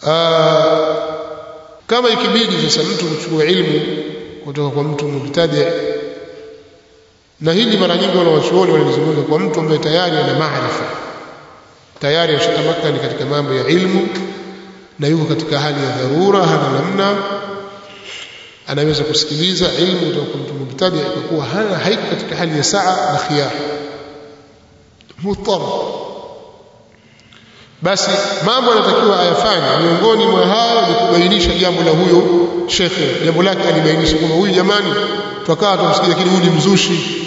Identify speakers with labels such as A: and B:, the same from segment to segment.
A: Aa, kama ikibidi sasa mtu kuchukua ilmu kutoka kwa mtu mubtadi na hili mara nyingi wanawachuoni wanalizungumza kwa mtu ambaye tayari ana maarifa tayari ashatamakani katika mambo ya ilmu na yuko katika hali ya dharura hana namna anaweza kusikiliza ilmu kutoka kwa mtu mubtadi kwa kuwa hana haiko katika hali ya saa na khiyar mutar basi mambo yanatakiwa ayafanye miongoni mwa hayo ni kubainisha jambo la huyo shekhe jambo lake alibainisha kwamba huyu jamani tukawa tumsikia lakini huyu ni mzushi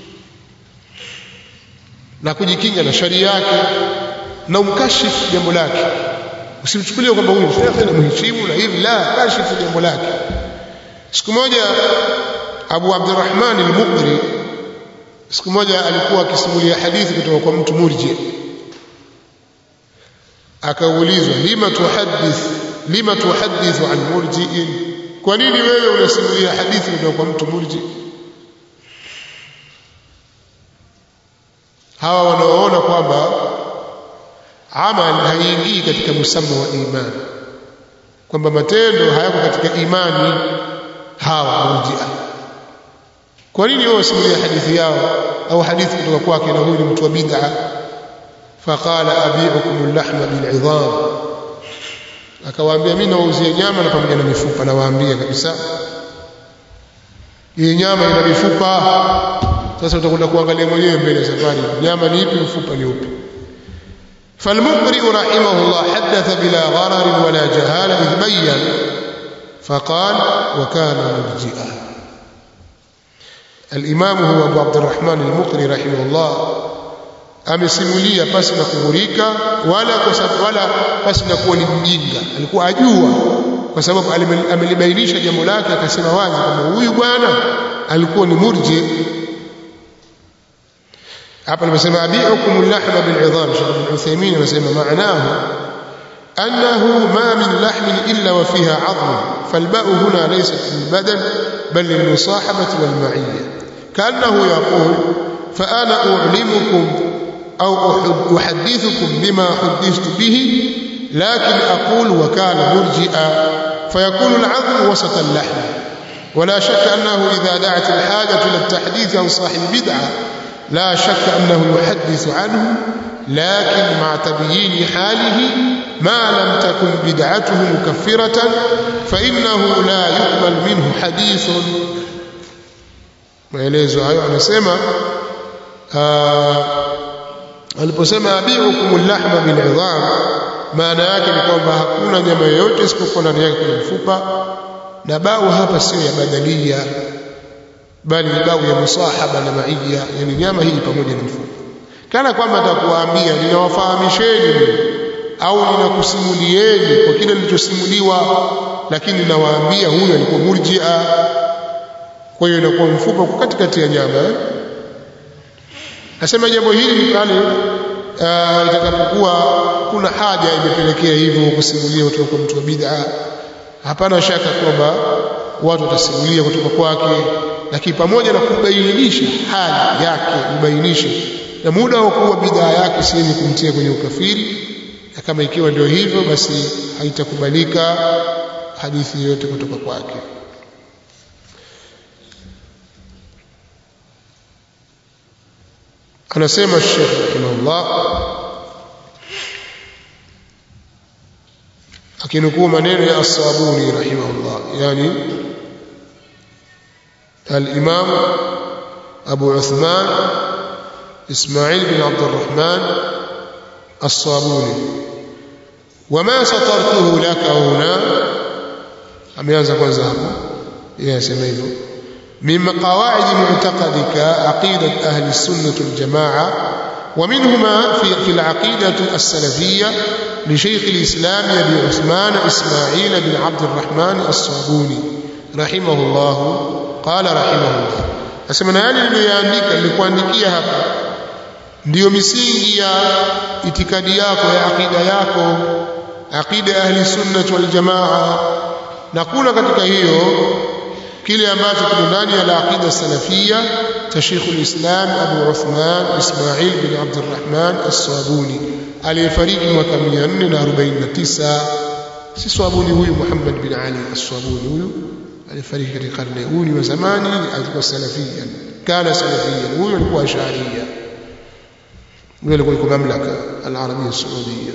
A: na kujikinga na sharia yake na umkashifu jambo lake usimchukulie kwamba huyu shekhe na mheshimu na hivi la kashifu jambo lake siku moja Abu Abdurrahman al-Muqri siku moja alikuwa akisimulia hadithi kutoka kwa mtu murji akaulizwa lima tuhaddith lima tuhaddithu an murji'in kwa nini wewe unasimulia hadithi kutoka kwa mtu murji hawa wanaoona kwamba amal haiingii katika musamma wa imani kwamba matendo hayako katika imani hawa murji'a kwa nini wao wasimulia hadithi yao au hadithi kutoka kwake na huyu ni mtu wa bid'a faqala abi'ukum al-lahma bil-'idham akawaambia mimi nawauzia nyama na pamoja na mifupa nawaambia kabisa hii nyama ina mifupa sasa utakwenda kuangalia mwenyewe mbele safari nyama ni ipi mfupa ni upi فالمقرئ رحمه الله حدث بلا غرر ولا جهالة إذ بين فقال وكان مرجئا الإمام هو أبو عبد الرحمن المقري رحمه الله amesimulia pasi na kughurika wala wala pasi na kuwa ni mjinga alikuwa ajua kwa sababu amelibainisha jambo lake akasema wazi kwamba huyu bwana alikuwa ni murji hapa nimesema abiukum al-lahma bil-'idham Sheikh Ibn Uthaymeen anasema maanahu أنه ما من لحم إلا وفيها عظم فالباء هنا ليست للبدن بل للمصاحبة والمعية كأنه يقول فأنا أعلمكم أو أحدثكم بما حدثت به لكن أقول وكان مرجئا فيكون العظم وسط اللحم ولا شك أنه إذا دعت الحاجة إلى التحديث عن صاحب بدعة لا شك أنه يحدث عنه لكن مع تبيين حاله ما لم تكن بدعته مكفرة فإنه لا يقبل منه حديث maelezo hayo anasema aliposema abiukum al-lahma bil-'idham maana yake ni kwamba hakuna nyama yoyote isipokuwa ndani yake kuna mfupa na bau hapa sio ya badalia bali ni bau ya musahaba na maiya yani nyama hii pamoja na mfupa kana kwamba atakuwaambia ninawafahamisheni au ninakusimulieni kwa kile nilichosimuliwa lakini nawaambia huyu alikuwa murji'a kwa hiyo inakuwa mfupa uko katikati ya nyama eh? nasema jambo hili ni pale uh, itakapokuwa kuna haja imepelekea hivyo kusimulia kutoka kwa mtu wa bid'a hapana shaka kwamba watu watasimulia kutoka kwake lakini pamoja na kubainisha hali yake kubainisha na muda wa kuwa bid'a yake si yenye kumtia kwenye ukafiri na kama ikiwa ndio hivyo basi haitakubalika hadithi yoyote kutoka kwake anasema Sheikh rahimahullah akinukuu maneno ya As-Sabuni rahimahullah yani al-Imam Abu Uthman Ismail bin Abd الرحمن الصابوني وما سطرته لك هنا ameanza kwanza hapo yeye asema hivyo من قواعد معتقدك عقيدة أهل السنة الجماعة ومنهما في, في العقيدة السلفية لشيخ الإسلام أبي عثمان إسماعيل بن عبد الرحمن الصابوني رحمه الله قال رحمه الله أسمنا يعني niliyoandika nilikuandikia hapa ndiyo misingi ya itikadi yako ya akida yako akida ya ahli sunnah wal jamaa na kuna katika hiyo kile ambacho kimo ndani ya aqida salafia cha Sheikh al-Islam Abu Uthman Ismail bin Abd al-Rahman As-Sabuni aliyefariki mwaka 449 si swabuni huyu Muhammad bin Ali as-Swabuni huyu alifariki katika karne huyu ni wa zamani alikuwa salafia kana salafia huyu alikuwa ash'ariyya huyu alikuwa yuko mamlaka al-Arabia Saudia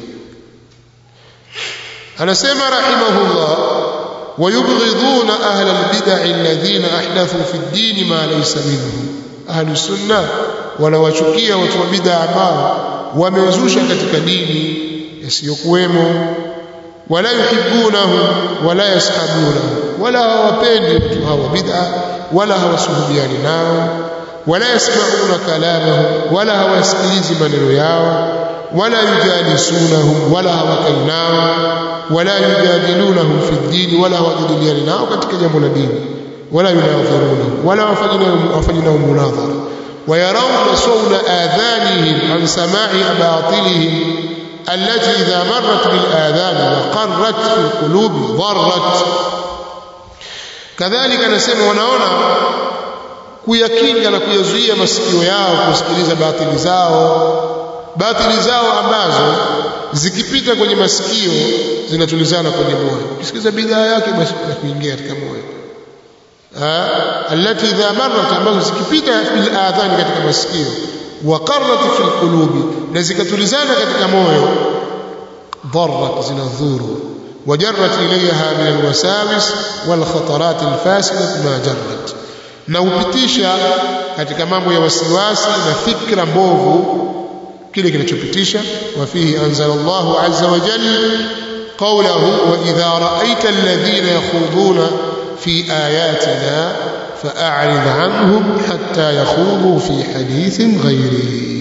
A: anasema rahimahullah ويبغضون أهل البدع الذين أحدثوا في الدين ما ليس منه أهل السنة wanawachukia watu wa bid'a ambao wamezusha katika dini yasiyokuwemo wala yuhibbunahum wala yashabunahum wala hawapendi watu hawa bid'a wala hawasuhubiani nao wala yasmauna kalamahum wala hawasikilizi maneno yao wala yujalisunahum wala hawakai nao wala yujadilunahum fi ddini wala hawajadiliani nao katika jambo la dini wala yunadhirunahum wala wafanye nao munadhara ويرون صون آذانهم عن سماع أباطلهم التي إذا مرت بالآذان وقرت في القلوب ضرت كذلك نسمع ونعونا kuyakinga na kuyazuia masikio yao kusikiliza batili zao batili zao ambazo zikipita kwenye masikio zinatulizana kwenye moyo ukisikiliza bidhaa yake basi na kuingia katika moyo التي إذا مرت ambazo zikipita bil adhani katika masikio wa qarrat fi alqulubi na zikatulizana katika moyo dharrat zinadhuru wajarrat ilayha min alwasawis wal khatarat alfasidah ma jarrat na upitisha katika mambo ya wasiwasi na fikra mbovu kile kinachopitisha wa fihi anzala Allahu azza wa jalla qawluhu wa idha ra'aita alladhina yakhuduna في آياتنا فأعرض عنهم حتى يخوضوا في حديث غيره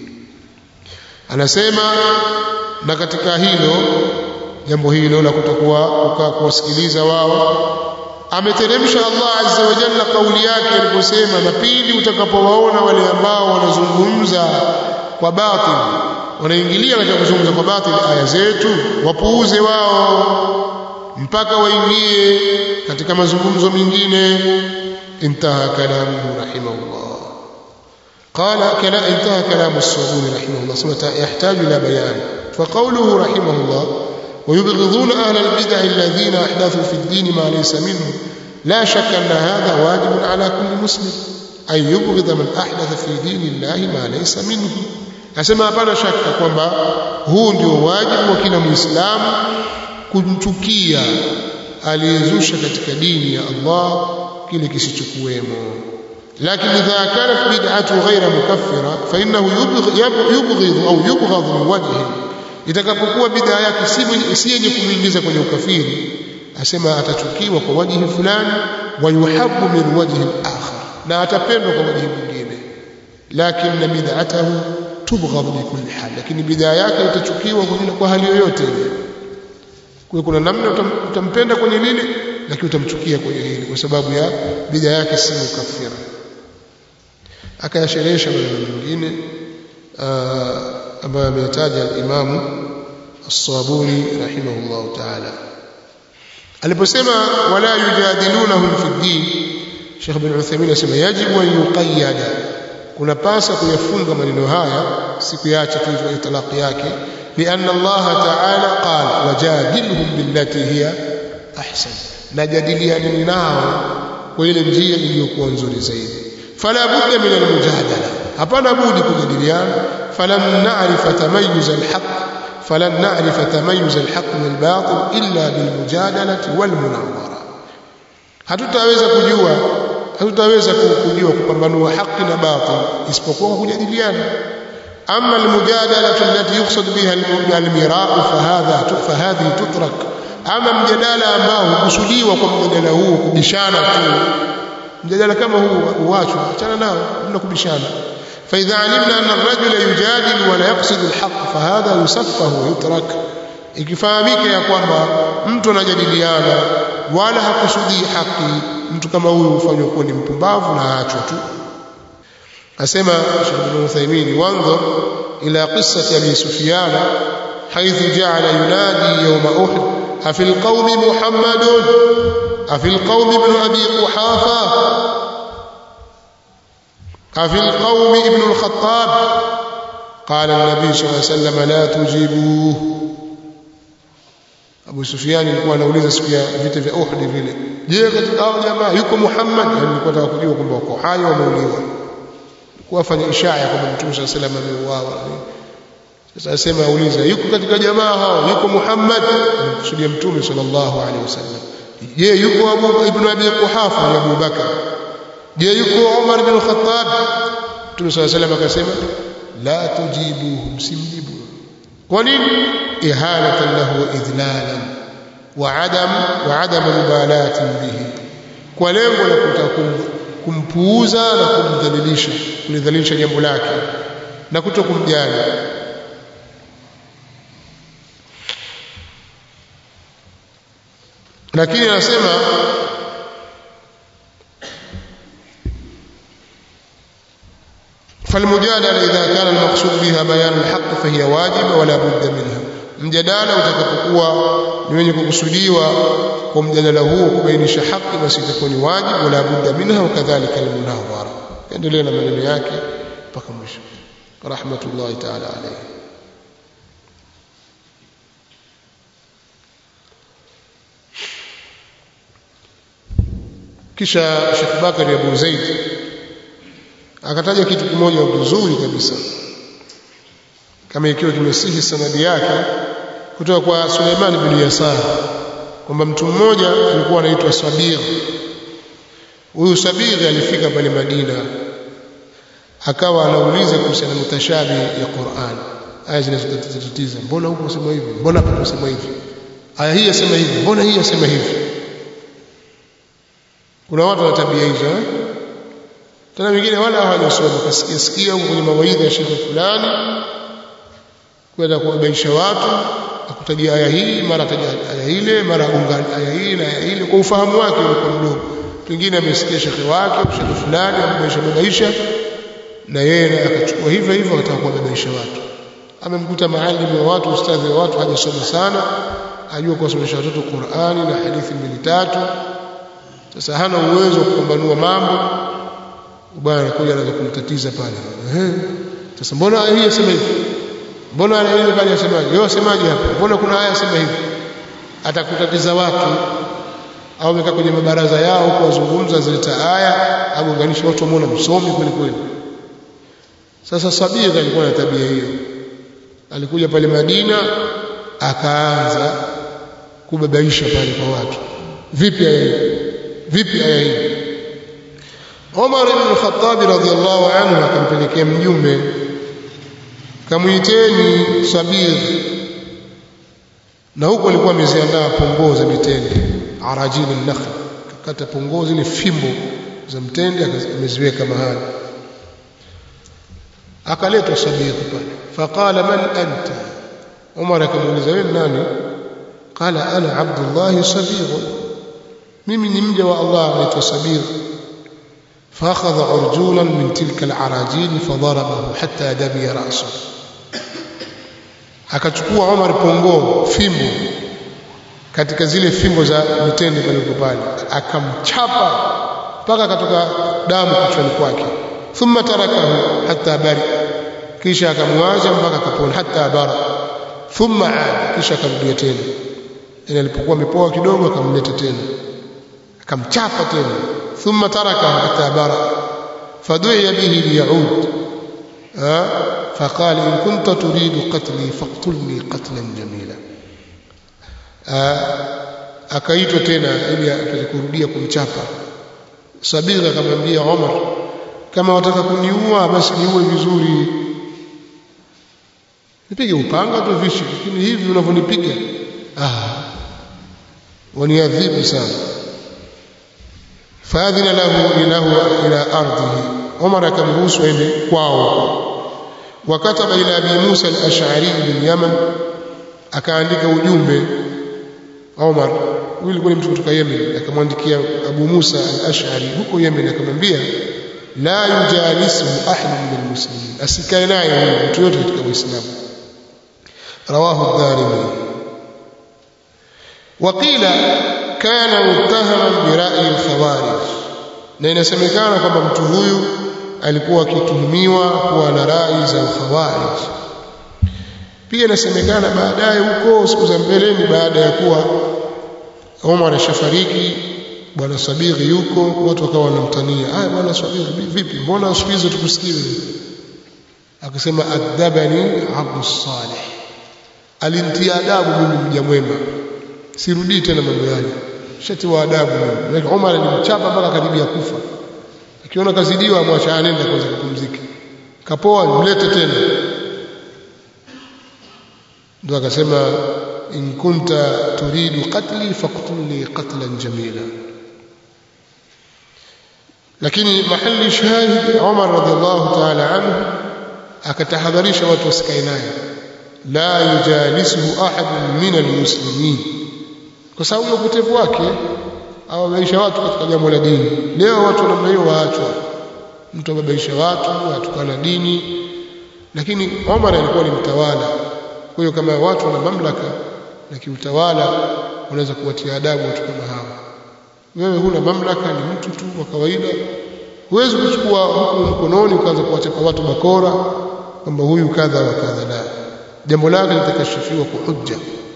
A: anasema na katika hilo jambo hilo la kutokuwa kukaa kuwasikiliza wao ameteremsha Allah azza wa jalla kauli yake aliposema na pindi utakapowaona wale ambao wanazungumza kwa batil wanaingilia katika kuzungumza kwa batil aya zetu wapuuze wao mpaka waingie katika mazungumzo mengine intaha kalamuhu rahimahullah قال كلا انتهى كلام الصابوني رحمه الله ثم يحتاج إلى بيان فقوله رحمه الله ويبغضون أهل البدع الذين أحدثوا في الدين ما ليس منه لا شك أن هذا واجب على كل مسلم أن يبغض من أحدث في دين الله ما ليس منه أسمى hapana shaka kwamba huu ndio wajibu wa kila muislamu kumchukia aliyezusha katika dini ya Allah kile kisichokuwemo lakini idha kanat bid'atu ghayra mukaffira fa innahu yubghidhu au yubghadhu min wajhi itakapokuwa bid'a yake si yenye kumuingiza kwenye ukafiri asema atachukiwa kwa wajhi fulani wa yuhabbu min wajhi akhar na atapendwa kwa wajhi mwingine lakini bid'atahu tubghadhu bi kulli hal lakini bid'a yake itachukiwa kwa hali yoyote ile kwa kuna namna utampenda kwenye lile lakini utamchukia kwenye hili kwa sababu ya bid'a yake si mukafira akayasherehesha maneno mengine ambayo ameyataja al-Imam As-Sabuni rahimahullah ta'ala aliposema wala yujadilunahum fi din Sheikh bin Uthaymeen asema yajibu an yuqayyada kuna pasa kuyafunga maneno haya sikuacha tu hivyo talaqi yake لأن الله تعالى قال وجادلهم بالتي هي أحسن نجادليان nao kwa ile njia iliyokuwa nzuri zaidi fala budda min almujadala hapana budi kujadiliana falam na'rif tamayuz alhaq falan na'rif tamayuz alhaq min albatil illa bilmujadalati walmunawara hatutaweza kujua hatutaweza kujua kupambanua haki na batil isipokuwa kujadiliana أما المجادلة التي يقصد بها المراء فهذا فهذه تترك أما مجادلة ambao hukusudiwa kwa mjadala huu kubishana tu mjadala kama huu uachwe achana nao mna kubishana فإذا علمنا أن الرجل يجادل ولا يقصد الحق فهذا يسفه ويترك ikifahamika ya kwamba mtu anajadiliana wala hakusudii haki mtu kama huyu hufanywa kuwa ni mpumbavu na aachwe tu asema Sheikh Ibn Uthaymeen wanzur ila qissati Abi Sufyan حيث جعل ينادي يوم أحد أفي القوم محمد أفي القوم ابن أبي قحافة أفي القوم ابن الخطاب قال النبي صلى الله عليه وسلم لا تجيبوه Abu Sufyan alikuwa anauliza siku ya vita vya Uhud vile je katika hao jamaa yuko Muhammad alikuwa anataka kujua kwamba wako hai wameuliwa kwa afanya ishara kwamba Mtume صلى الله عليه وسلم ameuawa sasa asema auliza yuko katika jamaa hao yuko Muhammad anamkusudia Mtume sallallahu alaihi wasallam je yuko Abu ibn Abi Quhafa ya Abu Bakar je yuko Umar bin Khattab Mtume صلى الله عليه وسلم akasema la tujibuhu msimjibu kwa nini ihanatan lahu idlalan wa adam wa adam mubalatin bihi kwa lengo la kutaka kumpuuza na kumdhalilisha kulidhalilisha jambo lake na kuto kumjali lakini anasema فالمجادله اذا كان المقصود بها بيان الحق فهي واجبه ولا بد منها mjadala utakapokuwa ni wenye kukusudiwa kwa mjadala huo kubainisha haki basi itakuwa ni wajibu wala budda minha wakadhalika almunawara endelea na maneno yake mpaka mwisho rahmatullahi ta'ala alayhi kisha Sheikh Bakari Abu Zaid akataja kitu kimoja kizuri kabisa kama ikiwa kimesihi sanadi yake kutoka kwa Suleiman bin Yasar kwamba mtu mmoja alikuwa anaitwa Sabir huyu Sabir alifika pale Madina akawa anauliza kuhusiana na mutashabi ya Qur'an aya zinazotatiza mbona huko unasema hivi mbona hapa unasema hivi aya hii yasema hivi mbona hii yasema hivi kuna watu wana tabia hizo eh? tena wengine wala hawajasoma kasikia sikia huko kwenye mawaidha ya shekhe fulani kwenda kuwabaisha watu akutajia aya hii mara ataja aya ile mara ungani aya hii na aya ile kwa ufahamu wake ulikuwa mdogo pengine amesikia shekhe wake shekhe fulani ambaisha babaisha na yeye akachukua hivyo hivyo akataka kuwabaisha watu amemkuta maalimu wa watu ustadhi wa watu hajasoma sana ajua kuwasomesha watoto Qur'ani na hadithi mbili tatu sasa hana uwezo wa kupambanua mambo bwana anakuja anaanza kumtatiza pale ehe sasa mbona hii yasema hivi mbona aya ile pale yasemaje wewe wasemaje hapa mbona kuna aya yasema hivi atakutatiza watu au amekaa kwenye mabaraza yao huko wazungumza zileta aya au unganisha watu wamuona msomi kweli kweli sasa Sabira alikuwa na tabia hiyo alikuja pale Madina akaanza kubabaisha pale kwa watu vipi aya hii vipi aya hii Umar ibn Khattab radhiyallahu anhu akampelekea mjumbe kamuiteni Sabir na huko alikuwa ameziandaa pongoo za mitende arajil an-nakhl kata pongoo zile fimbo za mtende ameziweka mahali akaletwa Sabir pale faqala man anta Umar akamuuliza wewe nani qala ana Abdullah Sabir mimi ni mja wa Allah anaitwa Sabir فاخذ عرجولا من تلك العراجيل فضربه حتى دمي راسه akachukua Omar pongo fimbo katika zile fimbo za mitende pale pale akamchapa mpaka akatoka damu kichwani kwake thumma tarakahu hatta bari kisha akamwacha mpaka akapona hatta bara thumma aad kisha akarudia tena ile alipokuwa amepoa kidogo akamleta tena akamchapa tena ثم تركه حتى برأ فدعي به ليعود فقال إن كنت تريد قتلي فاقتلني قتلا جميلا akaitwa tena ili apate kurudia kumchapa Sabira akamwambia Omar kama wataka kuniua basi niue vizuri nipige upanga tu vishi lakini hivi unavyonipiga ah waniadhibu sana فاذن له له الى ارضه عمر akamruhusu aende kwao wakataba ila abi Musa al-Ash'ari bin Yaman akaandika ujumbe Omar huyu alikuwa ni mtu kutoka Yemen akamwandikia Abu Musa al-Ash'ari huko Yemen akamwambia la yujalisu ahad min almuslimin asikae naye mtu yote katika Uislamu rawahu ad-Darimi waqila kana muttahaman birai al-khawarij na inasemekana kwamba mtu huyu alikuwa akituhumiwa kuwa na rai za khawarij pia inasemekana baadaye huko siku za mbeleni baada ya kuwa Umar ashafariki bwana Sabiri yuko watu wakawa wanamtania ah bwana Sabiri vipi mbona siku hizo tukusikiwe akasema adabani abdu salih alintia adabu mimi mja mwema sirudii tena mambo yale shati wa adabu mimi Umar alimchapa mpaka karibia kufa akiona kazidiwa amwacha anenda kwanza kupumzika kapoa mlete tena ndio akasema in kunta turidu qatli faqtulni qatlan jamila lakini mahali shahid Umar radhiallahu ta'ala anhu akatahadharisha watu wasikae naye la yujalisuhu ahadun min almuslimin kwa sababu ya upotevu wake awabaisha watu katika jambo la dini leo watu namna hiyo waachwa mtu ababaisha watu atukana dini lakini Umar alikuwa ni mtawala kwa hiyo kama watu wana mamlaka na kiutawala unaweza kuwatia adabu watu kama hawa wewe huna mamlaka ni mtu tu wa kawaida huwezi kuchukua hukumu mkononi ukaanza kuwachapa watu bakora kwamba huyu kadha wa kadha la jambo lake litakashifiwa kwa hujja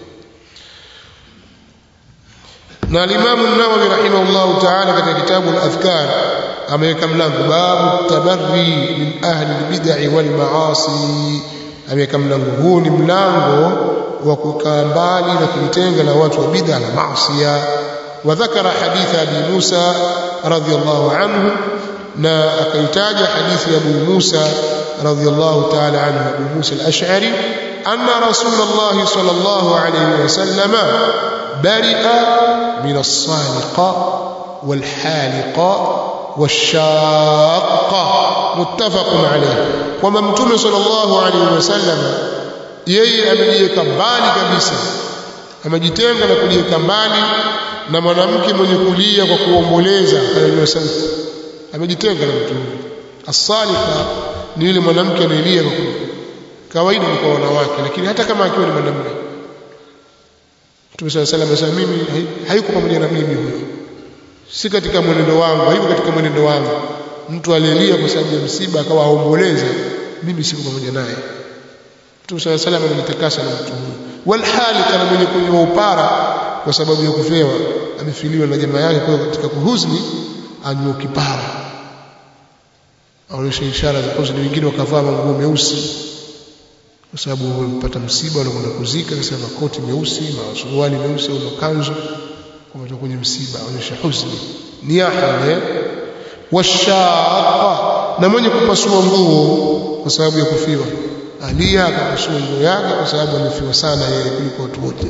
A: na al-Imam an-Nawawi rahimahullah ta'ala katika kitabu al-Adhkar ameweka mlango babu tabarri min ahli al-bid'ah wal ma'asi ameweka mlango huu ni mlango wa kukaa mbali na kujitenga na watu wa bid'a na maasiya وذكر حديث أبي موسى رضي الله عنه نا أكيتاج حديث أبو موسى رضي الله تعالى عنه أبو موسى الأشعري أن رسول الله صلى الله عليه وسلم برئ من الصالقة والحالقة والشاقة متفق عليه وممتون صلى الله عليه وسلم yeye amejiweka mbali kabisa amejitenga na kujiweka mbali na mwanamke mwenye kulia kwa kuomboleza anajua sauti amejitenga na mtu asalika ni yule mwanamke anayelia kwa kawaida ni kwa wanawake lakini hata kama akiwa ni mwanamume Mtume صلى الله عليه وسلم mimi hayuko pamoja na mimi huyo si katika mwenendo wangu hayuko katika mwenendo wangu mtu aliyelia kwa sababu ya msiba akawa aomboleza mimi siko pamoja naye Mtume صلى الله عليه وسلم amejitakasa na mtu huyo walhalika na mwenye kunywa upara kwa sababu ya kufewa amefiliwa na jamaa yake kwa katika kuhuzni anywe kipara aonyesha ishara za huzuni wengine wakavaa manguo meusi kwa sababu wamepata msiba wanakwenda kuzika sasa makoti meusi masuruali meusi au makanzu kwa kwenye msiba aonyesha huzuni niyaha ne washaqa na mwenye kupasua nguo kwa sababu ya kufiwa alia akapasua nguo yake kwa sababu amefiwa sana yeye kuliko watu wote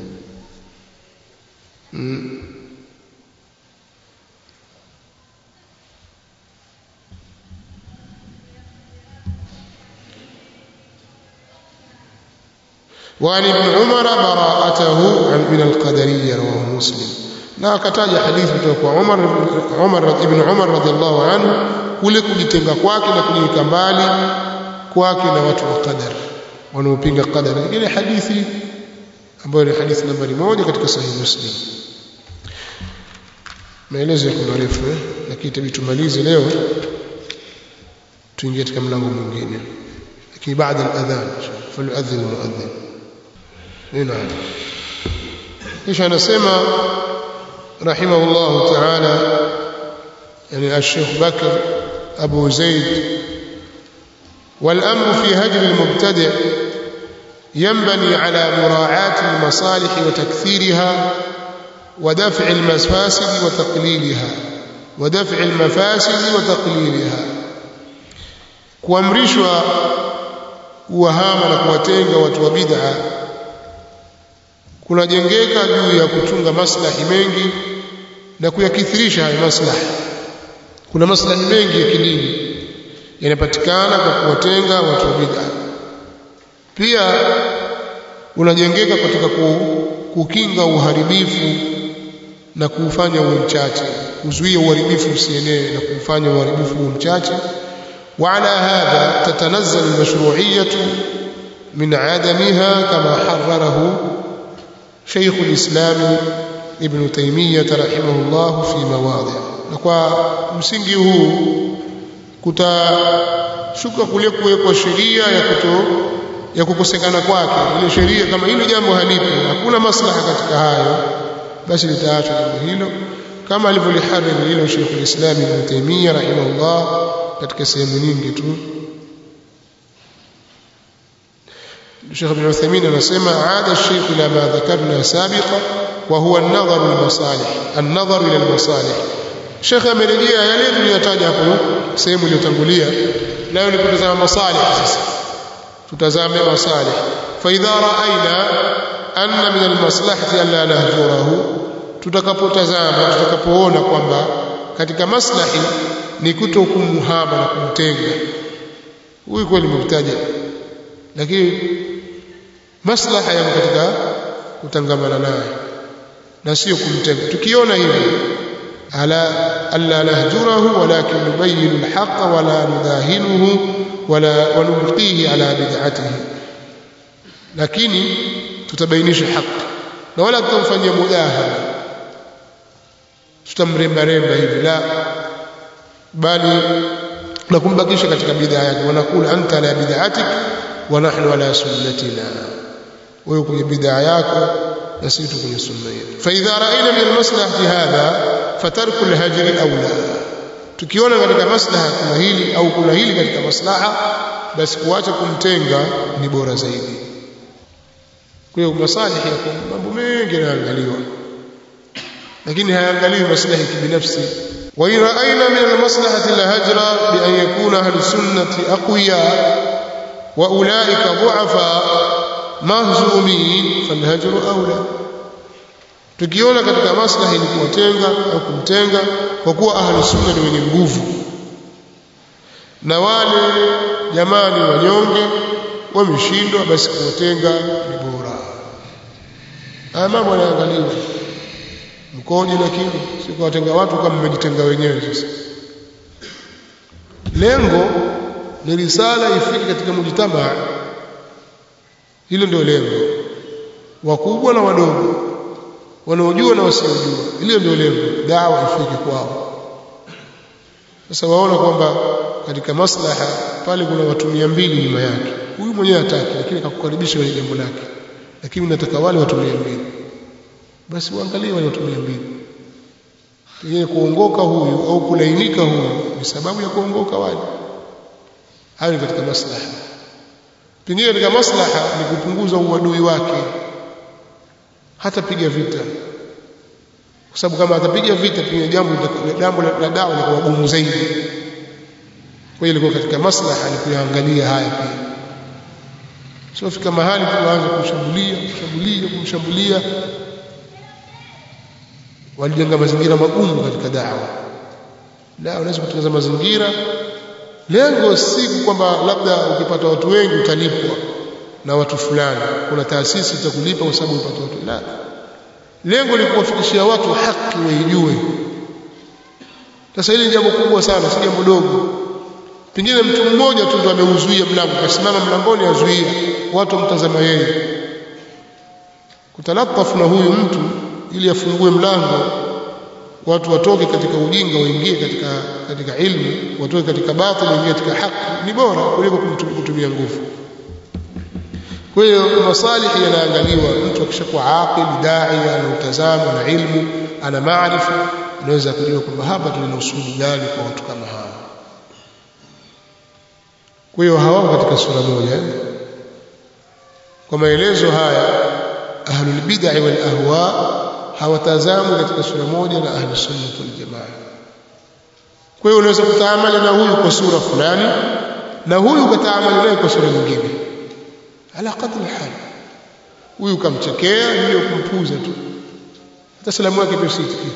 A: mm. وعن ابن عمر براءته من القدرية رواه مسلم na akataja hadithi kutoka kwa Umar Umar ibn Umar radhiallahu anhu kule kujitenga kwake na kujiweka mbali kwake na watu wa qadar wanaopinga qadar ile hadithi ambayo ni hadithi nambari moja katika sahihi Muslim maelezo yako marefu eh lakini tabii tumalize leo tuingie katika mlango mwingine lakini baada ya adhan falyuadhin almuadhin نعم ايش انا اسمع رحمه الله تعالى يعني الشيخ بكر ابو زيد والامر في هجر المبتدع ينبني على مراعاه المصالح وتكثيرها ودفع المفاسد وتقليلها ودفع المفاسد وتقليلها kuamrishwa kuwahama na kuwatenga watu wa bid'a kunajengeka juu ya kuchunga maslahi mengi na kuyakithirisha hayo maslahi kuna maslahi mengi ya kidini yanapatikana kwa kuwatenga watu wa bid'a pia unajengeka katika kukinga uharibifu na kuufanya uwe mchache kuzuia uharibifu usienee na kuufanya uharibifu uwe mchache وعلى هذا تتنزل المشروعية من عدمها كما حرره شيخ الإسلام ابن تيمية رحمه الله في مواضع na msingi huu kutashuka kule kuwekwa sheria ya kuto ya kukosekana kwake ile sheria kama hilo jambo halipo hakuna maslaha katika hayo basi litaachwa jambo hilo kama alivyolihariri hilo Sheikh al-Islam Ibn Taymiyyah rahimahullah katika sehemu nyingi tu Sheikh Ibn Uthaymeen anasema aada الشيخ ila ma dhakarna sabiqa wa huwa an-nadhar lil-masalih an-nadhar ila al-masalih Sheikh amerejea yale tuliyotaja hapo sehemu iliyotangulia nayo ni kutazama masalih sasa tutazame masalih fa idha ra'ayna anna min al-maslahati an la nahjurahu tutakapotazama tutakapoona kwamba katika maslahi ni kutokumhama na kumtenga huyu kweli mubtaja lakini maslaha yamo katika kutangamana naye na sio kumtenga tukiona hivi ala alla nahjurahu walakin nubayyin alhaq wala nudahinuhu wala wanulqihi ala bid'atihi lakini tutabainisha haki na wala tutamfanyia mudahana tutamremba remba hivi la bali na kumbakisha katika bid'a yake wanakula anta la bid'atik wa nahnu ala sunnatina wewe kwenye bid'a yako na sisi tu kwenye sunna yetu fa idha ra'ayna min almaslahati hadha fatarku alhajri awla tukiona katika maslaha kuna hili au kuna hili katika maslaha basi kuacha kumtenga ni bora zaidi kwa hiyo masalihi yako mambo mengi yanaangaliwa lakini hayaangaliwi maslahi kibinafsi wa in ra'ayna min almaslahati alhajra bi an yakuna ahli sunnati aqwiya wa ulaika du'afa mahzumin falhajru awla tukiona katika maslahi ni kuwatenga au kumtenga kwa kuwa ahli sunna ni wenye nguvu na wale jamani wanyonge wameshindwa basi kuwatenga ni bora haya mambo yanaangaliwa mkoje lakini si kuwatenga watu kama mmejitenga wenyewe sasa lengo ni risala ifike katika mujtamaa hilo ndio lengo wakubwa na wadogo wanaojua na wasiojua hilo ndio lengo dawa ifike kwao sasa waona kwamba katika maslaha pale kuna watu mia mbili nyuma yake huyu mwenyewe hataki lakini akakukaribisha kwenye jambo lake lakini nataka wale watu mia mbili basi uangalie wale watu mia mbili pengine kuongoka huyu au kulainika huyu ni sababu ya kuongoka wale hayo ni katika maslaha pengine katika maslaha ni kupunguza uadui wake hatapiga vita kwa sababu kama atapiga vita pengine jambo jambo la dawa litakuwa gumu zaidi kwa hiyo ilikuwa katika maslaha ni kuyaangalia haya pia sio fika mahali tuanze kumshambulia kumshambulia kumshambulia walijenga mazingira magumu katika dawa la unaweza kutengeneza mazingira lengo si kwamba labda ukipata watu wengi utalipwa na watu fulani kuna taasisi itakulipa kwa sababu upata watu la lengo ni kuwafikishia watu haki waijue sasa hili ni jambo kubwa sana si jambo dogo pengine mtu mmoja tu ndo ameuzuia mlango kasimama mlangoni azuia watu wamtazama yeye kutalatafu na huyu mtu ili afungue mlango watu watoke katika ujinga waingie katika katika ilmu watoke katika batil waingie katika haki ni bora kuliko kutumia nguvu kwa hiyo masalihi yanaangaliwa mtu akishakuwa aqil dai ana utazamo na ilmu ana maarifa anaweza kujua kwamba hapa tuna usuli gani kwa watu kama hawa kwa hiyo hawako katika sura moja kwa maelezo haya ahlul bid'ah wal ahwa hawatazamwi katika sura moja na ahli sunna wal jamaa kwa hiyo unaweza kutaamali na huyu kwa sura fulani na huyu ukataamali naye kwa sura nyingine ala qadri hal huyu kamchekea ndio kumpuza tu hata salamu yake pia sitiki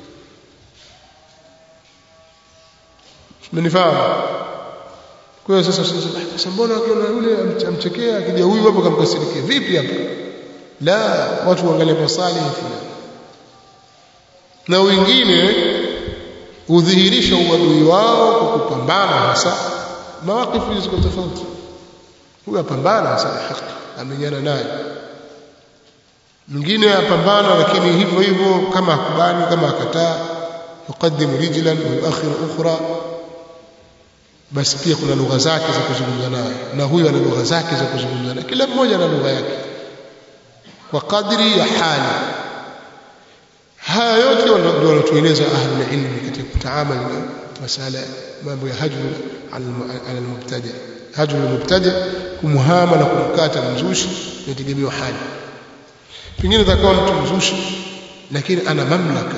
A: mmenifahamu kwa hiyo sasa sasa mbona akiona yule amchekea akija huyu hapo kamkasirikia vipi hapa la watu waangalie masalihi fulani na wengine hudhihirisha uadui wao kwa kupambana hasa mawakifu ziko tofauti huyu apambana hasa haki amenyana naye mwingine apambana lakini hivyo hivyo kama akubali kama akataa yuqaddimu rijlan wa yuakhiru ukhra basi pia kuna lugha zake za kuzungumza naye na huyo ana lugha zake za kuzungumza naye kila mmoja ana lugha yake kwa kadri ya hali haya yote ndio wanatueleza ahlul ilmi katika kutaamali na masala mambo ya hajru ala almubtadi hajru almubtadi kumhama na kumkata mzushi inategemewa hali pengine atakuwa mtu mzushi lakini ana mamlaka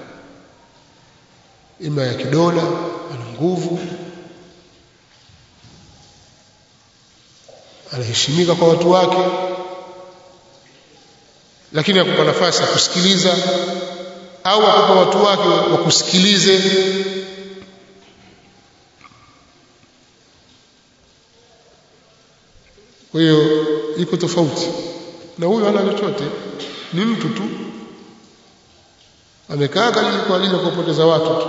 A: ima ya kidola ana nguvu anaheshimika kwa watu wake lakini akupa nafasi ya kusikiliza au akupa watu wake wakusikilize kwa hiyo iko tofauti na huyo hana chochote ni mtu tu amekaa kwa ajili ya kupoteza watu tu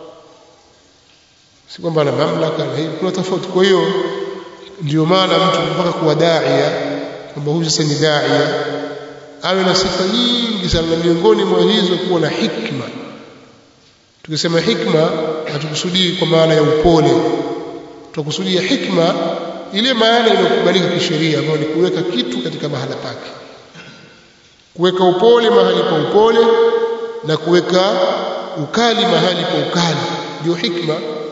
A: si kwamba ana mamlaka na hiyo kuna tofauti kwa hiyo ndio maana mtu mpaka kuwa daia kwamba huyu sasa ni daia awe na sifa nyingi sana na miongoni mwa hizo kuwa na hikma tukisema hikma hatukusudii kwa maana ya upole tunakusudia hikma ile maana inayokubalika kisheria ambayo ni kuweka kitu katika mahala pake kuweka upole mahali pa upole na kuweka ukali mahali pa ukali ndio hikma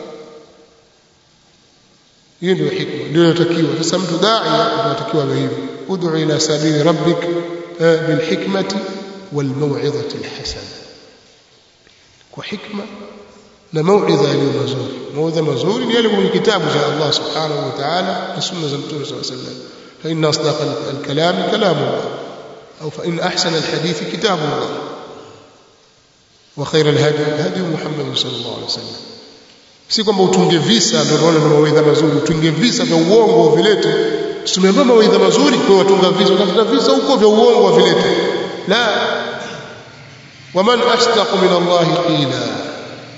A: hiyo ndio hikma ndio inatakiwa sasa mtu daia anatakiwa awe hivyo ud'u ila sabili rabbik bil hikmati wal maw'izati al hasana kwa hikma na mauidha iliyo mazuri mauidha mazuri ni yale kwenye kitabu cha Allah subhanahu wa ta'ala na sunna za mtume sallallahu alayhi wasallam fa inna asdaqa al-kalam kalamullah au fa in ahsana al-hadith kitabullah wa khayra al-hadi hadi Muhammad sallallahu alayhi wasallam si kwamba utunge visa ndio unaona na mawaidha mazuri utunge visa vya uongo vilete tumeambiwa mawaidha mazuri kwa watunga visa utafuta visa huko vya uongo vilete la waman asdaqu min Allah qila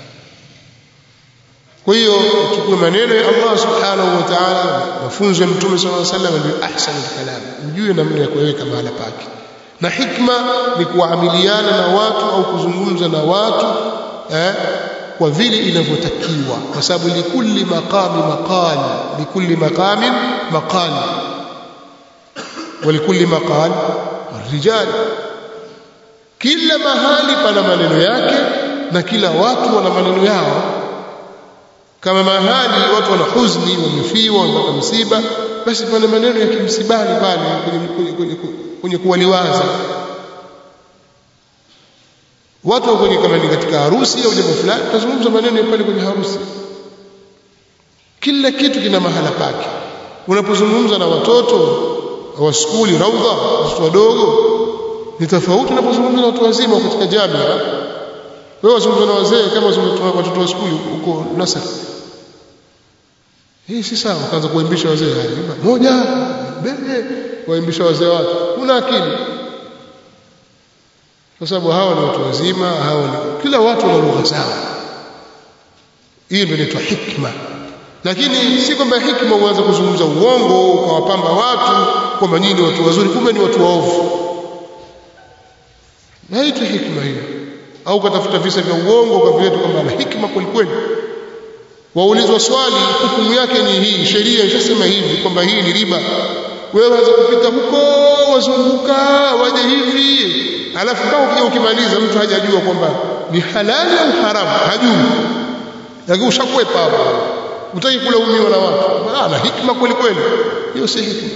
A: kwa hiyo uchukue maneno ya Allah subhanahu wa ta'ala mafunzo ya mtume sallallahu alaihi wasallam ndio ahsanul kalam ujue namna ya kuweka mahala pake na hikma ni kuamiliana na watu au kuzungumza na watu eh, kwa vile inavyotakiwa kwa sababu likulli maqami maqal likulli maqamin maqal walikulli maqal rijal kila mahali pana maneno yake na kila watu wana maneno yao kama mahali watu wana huzuni wamefiwa wamepata msiba basi pana maneno ya kimsibani pale kwenye, kwenye, kwenye kuwaliwaza watu kwenye kama ni katika harusi au jambo fulani tutazungumza maneno pale kwenye harusi kila kitu kina mahala pake unapozungumza na watoto wa skuli raudha watoto wadogo ni tofauti unapozungumza na watu wazima katika jamii wewe wazungumza na wazee kama wazungumza watoto wa skuli huko Nasr hii si sawa kaanza kuimbisha wazee moja mbele kuimbisha wazee watu una akili kwa sababu hawa ni watu wazima hawa ni kila watu wana lugha zao hii ndio inaitwa hikma lakini si kwamba hikma uanze kuzungumza uongo ukawapamba watu kwamba nyinyi watu wazuri kumbe ni watu waovu haitwi hikma hiyo au ukatafuta visa vya uongo ukavileta kwamba ana hikma kwelikweli waulizwa swali hukumu yake ni hii sheria ishasema hivi kwamba hii ni riba wewe waanza kupita huko wazunguka waje hivi alafu kama ukija ukimaliza mtu hajajua kwamba ni halali au haramu hajui lakini ushakwepa hapo utaki kulaumiwa na watu ana hikma kweli kweli hiyo si hikma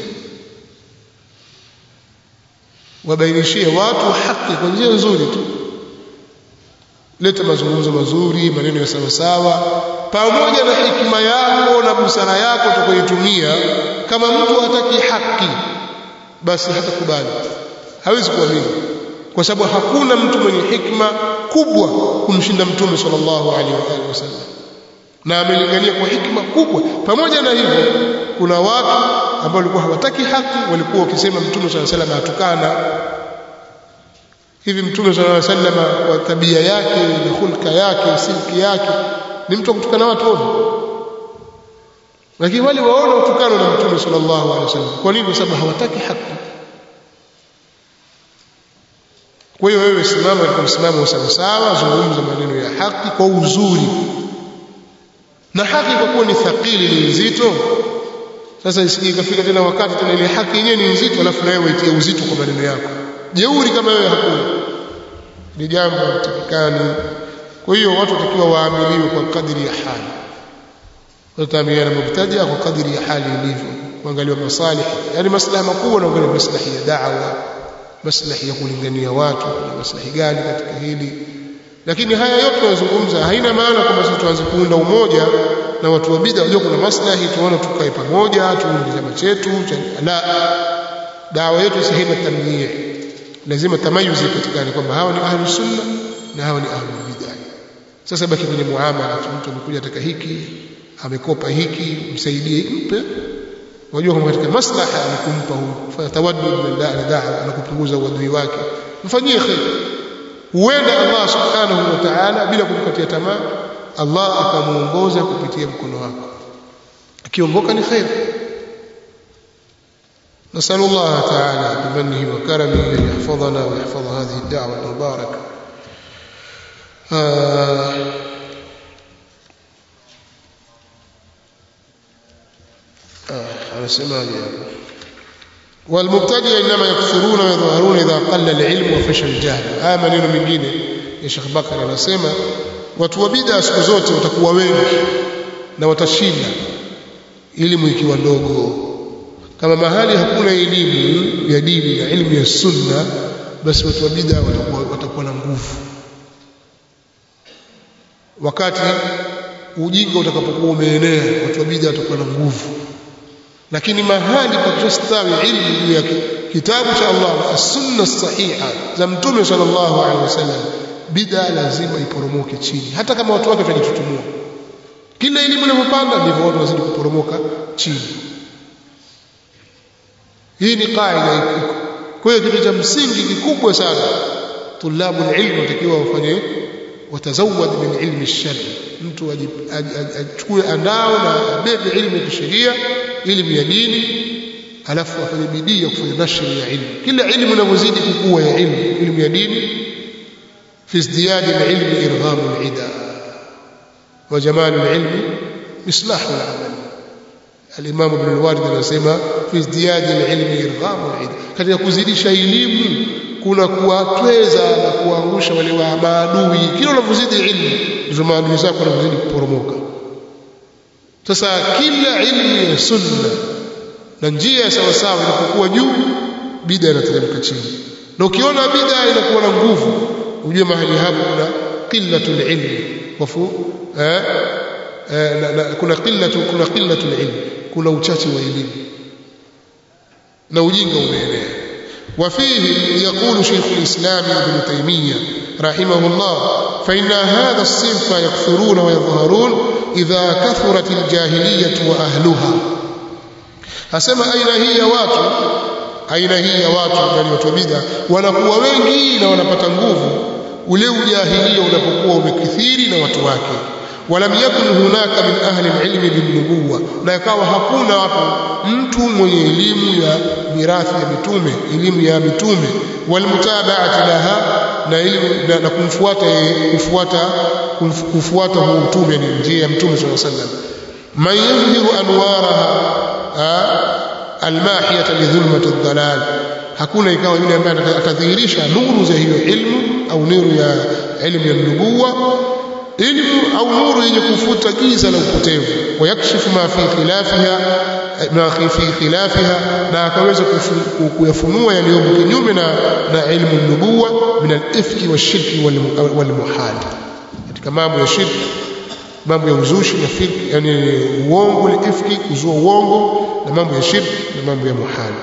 A: wabainishie watu haki kwa njia nzuri tu leta mazungumzo mazuri maneno ya sawa sawa pamoja na hikima yako na busara yako utakayotumia kama mtu hataki haki basi hatakubali hawezi kuamini kwa sababu hakuna mtu mwenye hikma kubwa kumshinda mtume sallallahu alaihi wa wasallam na amelingania kwa hikma kubwa pamoja na hivyo kuna watu ambao walikuwa hawataki haki walikuwa wakisema mtume sallallahu alaihi wasallam atukana hivi mtume sallallahu alaihi wasallam kwa tabia yake na hulka yake silki yake ni mtu kutukana watu wote lakini wale waona utukano na mtume sallallahu alaihi wasallam kwa nini kwa sababu hawataki haki kwa hiyo wewe simama katika msimamo sawa sawa zungumza maneno ya haki kwa uzuri na haki kwa kuwa ni thaqili ni nzito sasa isije ikafika tena wakati tena ile haki yenyewe ni nzito alafu na wewe waitie uzito kwa maneno yako jeuri kama wewe hakuna ni jambo takikani kwa hiyo watu watakiwa waamiliwe kwa kadiri ya hali wataamiliana mubtadia kwa kadiri ya hali ilivyo kuangaliwa masalih yani maslahi makubwa na kuangalia maslahi ya da'wa maslahi ya kulingania watu kuna maslahi gani katika hili lakini haya yote tunazungumza haina maana kwamba sisi tuanze kuunda umoja na watu wa bid'a wajua kuna maslahi tuone tukae pamoja tuunde chama chetu la dawa yetu si haina tamyii lazima tamayuzi ipatikane kwamba hawa ni ahlu sunna na hawa ni ahlu bid'a sasa baki kwenye muamala mtu amekuja ataka hiki amekopa hiki msaidie hiki mpe wajua kwamba katika maslaha ni kumpa huyu fanya tawaddud min da'a na kupunguza uadui wake mfanyie khair huenda Allah subhanahu wa ta'ala bila kumkatia tamaa Allah akamuongoza kupitia mkono wako akiongoka ni khair نسأل الله تعالى بمنه وكرمه أن يحفظنا ويحفظ هذه الدعوة المباركة آه على سماعي والمبتدئ انما يكثرون ويظهرون اذا قل العلم وفشل الجهل haya maneno mengine ya Sheikh Bakar anasema watu wa bid'a siku zote watakuwa wengi na watashinda elimu ikiwa ndogo kama mahali hakuna elimu ya dini na elimu ya sunna basi watu wa bid'a watakuwa watakuwa na nguvu wakati ujinga utakapokuwa umeenea watu wa bid'a watakuwa na nguvu lakini mahali pakistawi ilmu juu ya kitabu cha Allah as-sunna sahiha za mtume sallallahu alaihi wasallam bid'a lazima iporomoke chini hata kama watu wake watajitutumua kila elimu inapopanda ndivyo watu wazidi kuporomoka chini hii ni kaida iko kwa hiyo kitu cha msingi kikubwa sana tulabu ilmu watakiwa wafanye watazawad min ilmi shari mtu achukue andao na abebe ilmu ya kisheria elimu ya dini alafu afanye bidii ya kufanya nashri ya ilmu kila ilmu inavyozidi kukua ya ilmu ilmu ya dini fi izdiyad alilm irgham alida wa jamal alilm mislah alamal الامام ابن الوارد anasema fi izdiyad alilm irgham alida katika kuzidisha elimu kuna kuwatweza na kuangusha wale wa maadui kila unavyozidi ilmu ndio maadui zako wanavyozidi kuporomoka sasa kila ilmu ya sunna na njia ya sawa sawa inapokuwa juu bid'a inateremka chini na ukiona bid'a inakuwa na nguvu ujue mahali hapo kuna qillatul ilmi wafu eh, eh na, na, kuna qillatu kuna qillatul ilmi kuna uchache wa elimu na ujinga umeenea وفيه يقول شيخ الإسلام ابن تيمية رحمه الله فإن هذا الصنف يكثرون ويظهرون إذا كثرت الجاهلية وأهلها أسمى أين هي watu aina hii ya watu yani watu bid'a wanakuwa wengi na wanapata nguvu ule ujahilia unapokuwa umekithiri na watu wake walam yakun hunaka min ahli alilmi binnubuwa na ikawa hakuna hapo mtu mwenye elimu ya mirathi ya mitume elimu ya mitume walmutaba'ati laha na elimu na, na kumfuata kufuata kufuata huu mtume ni njia ya mtume sallallahu alaihi wasallam man yadhhiru anwaraha almahiyata lidhulmati dhalal hakuna ikawa yule ambaye atadhihirisha nuru za hiyo ilmu au nuru ya ilmu ya nubuwa ilmu au nuru yenye kufuta giza la upotevu wayakshifu ma fi khilafiha ma fi khilafiha na akaweza kuyafunua yaliyomo kinyume na na ilmu nubuwa min al-ifki washirki wal muhal katika mambo ya shirki mambo ya uzushi na firki yani uongo ni ifki kuzua uongo na mambo ya shirki na mambo ya muhal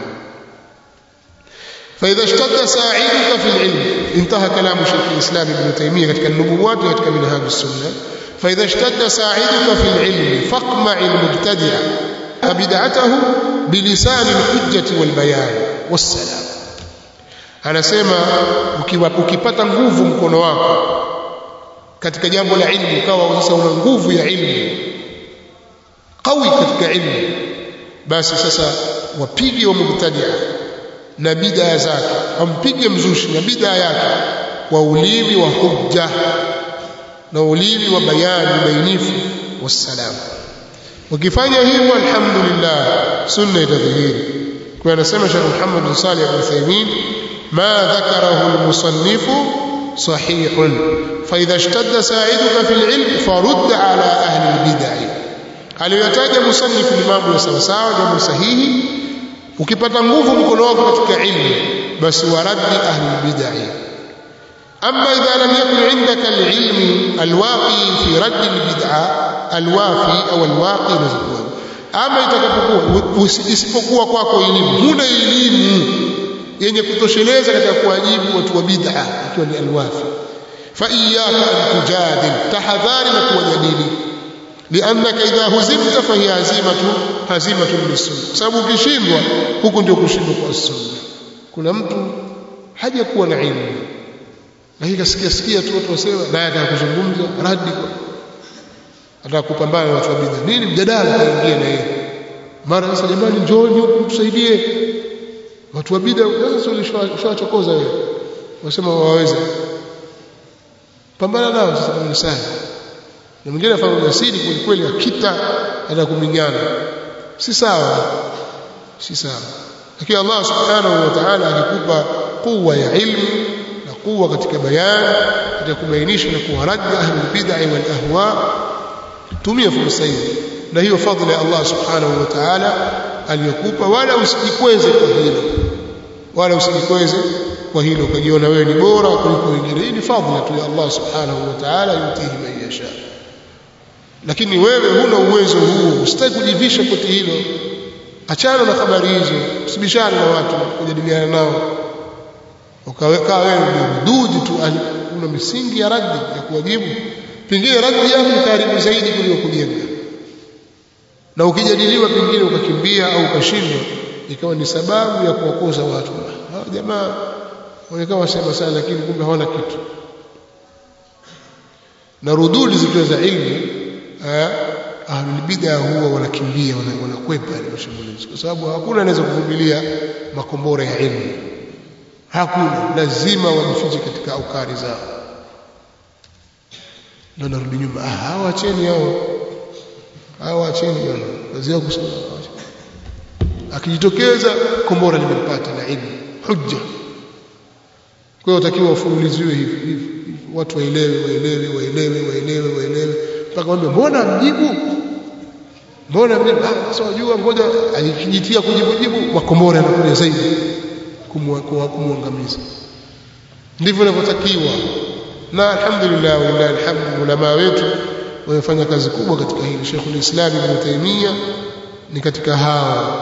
A: فإذا اشتد ساعدك في العلم انتهى كلام شيخ الإسلام ابن تيمية كتك النبوات وكتك منهاج السنة فإذا اشتد ساعدك في العلم فاقمع المبتدع فبدعته بلسان الحجة والبيان والسلام anasema ukipata nguvu mkono wako katika jambo la ilmu ukawa sasa una nguvu ya ilmu qawi katika ilmu basi sasa wapige wa mubtadia na bid'a zake ampige mzushi na bid'a yake kwa ulimi wa hujja na ulimi wa bayani bainifu wassalam ukifanya hivyo alhamdulillah sunna itadhihiri kwa anasema Sheikh Muhammad bin Salih al-Uthaymeen ma dhakarahu al-musannif صحيح فإذا اشتد ساعدك في العلم فرد على أهل البدع aliyotaja musannif ni mambo ya sawa sawa jambo sahihi ukipata nguvu mkono wako katika ilmu basi waradi ahli bid'ah amma idha lam yakun indaka alilm alwaqi fi radd albid'ah alwafi au alwaqi nazikuwa ama itakapokuwa isipokuwa kwako elimu huna elimu yenye kutosheleza katika kuwajibu watu wa bid'a ikiwa ni alwafi fa iyyaka an tujadil tahadhari na kuwajadili liannaka idha huzimta fa hiya hazimatu hazimatu lisunna sababu ukishindwa huku ndio kushindwa kwa sunna kuna mtu haja kuwa na ilmu lakini kasikia sikia tu watu wasema naye ataka kuzungumza radi kwa ataka kupambana na watu wa bid'a nini mjadala kaingia na yeye mara sasa jamani njooni huku tusaidie watu wa bid'a sasa ushawachokoza wewe wasema waweza pambana nao sasa ni sana na mwingine afanya ujasiri kweli kweli akita hata kuminyana si sawa si sawa lakini Allah subhanahu wa ta'ala akikupa kuwa ya ilmu na kuwa katika bayan katika kubainisha na kuwaradi ahli bid'ah wal ahwa tumia fursa hiyo na hiyo fadhila ya Allah subhanahu wa ta'ala aliyokupa wala usijikweze kwa hilo wala usijikweze kwa hilo ukajiona wewe ni bora kuliko wengine hii ni fadhila tu ya Allah subhanahu wa ta'ala yutihi man yasha lakini wewe huna uwezo huo usitaki kujivisha koti hilo achana na habari hizo usibishane na watu kujadiliana nao ukaweka wewe mdudu tu una misingi ya raddi ya kuwajibu pengine raddi yako ni karibu zaidi kuliko kujenga na ukijadiliwa pengine ukakimbia au ukashindwa ikawa ni sababu ya kuwakosa watu hao jamaa wanakaa wasema sana lakini kumbe hawana kitu na rududi zikiwa za ilmu ahlul bid'a huwa wanakimbia wanakwepa ile mashambulizi kwa sababu hakuna anaweza kuvumilia makombora ya ilmu hakuna lazima wajifiche katika aukari zao ndio narudi nyuma ah hawa acheni hao hawa acheni bwana kazi yao kusema akijitokeza kombora limempata la ilmu hujja kwa hiyo utakiwa ufululiziwe hivi hivi watu waelewe waelewe waelewe waelewe waelewe mpaka mwambie mbona mjibu mbona mjibu ah sasa wajua ngoja alikijitia kujibu jibu makombora yanakuja zaidi kumwangamiza ndivyo inavyotakiwa na alhamdulillah walillahi alhamdu ulama wetu wamefanya kazi kubwa katika hili Sheikhul Islam Ibn Taymiyyah ni katika hao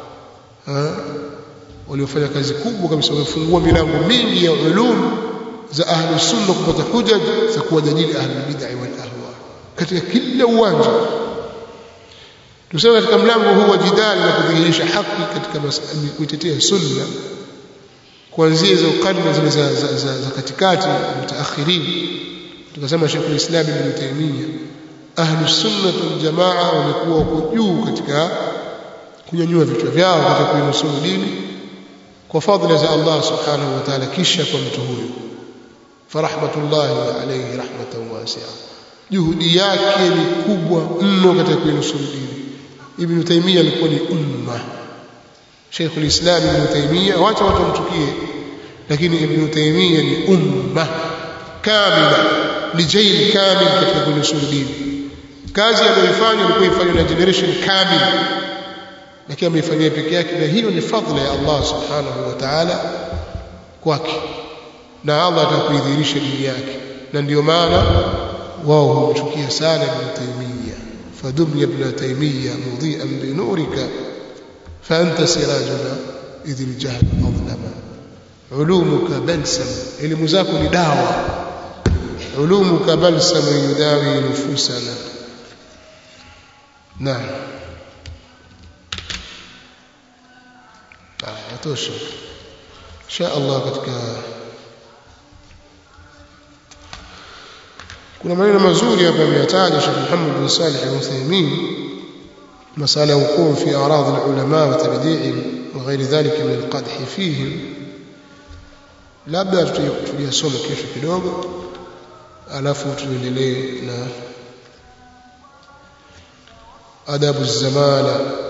A: waliofanya kazi kubwa kabisa wamefungua milango mingi ya ulum za ahli sunna kupata hujaj za kuwajadili ahli bid'ah wal ahwa katika kila uwanja tuseme katika mlango huu wa jidali na kudhihirisha haki katika kuitetea sunna kuanzia hizo karne zile za, za, za, za katikati mutaakhirin tukasema Sheikh Islam Ibn Taymiyyah ahli sunna wal jamaa wamekuwa huko juu katika kunyanyua vichwa vyao katika kuinusuru dini kwa fadhila za Allah subhanahu wa ta'ala kisha kwa mtu huyo farahmatullahi alayhi rahmatan wasi'a juhudi yake ni kubwa mno katika kuinusuru dini Ibn Taymiyyah alikuwa ni umma Sheikh al-Islam Ibn Taymiyyah wacha watu wamchukie lakini Ibn Taymiyyah ni umma kamila ni jail kamil katika kuinusuru dini kazi aliyoifanya ilikuwa ifanywa na generation kamil lakini ameifanyia peke yake na hiyo ni fadhila ya Allah subhanahu wa ta'ala kwake na Allah atakuidhihirisha dini yake na ndio maana wao humchukia sana Ibn Taymiyyah fadum ya Ibn Taymiyyah mudhi'an bi nurika fa anta sirajuna idh al-jahl adlama ulumuka balsam elimu zako ni dawa ulumuka balsam yudawi nufusana naam yatosha insha Allah katika kuna maneno mazuri hapa ameyataja Sheikh Muhammad bin Salih al-Uthaymeen مسألة وقوع في أعراض العلماء وتبديعهم وغير ذلك من القدح فيهم labda tuliyasoma kesho kidogo alafu tuendelee na adabu zamala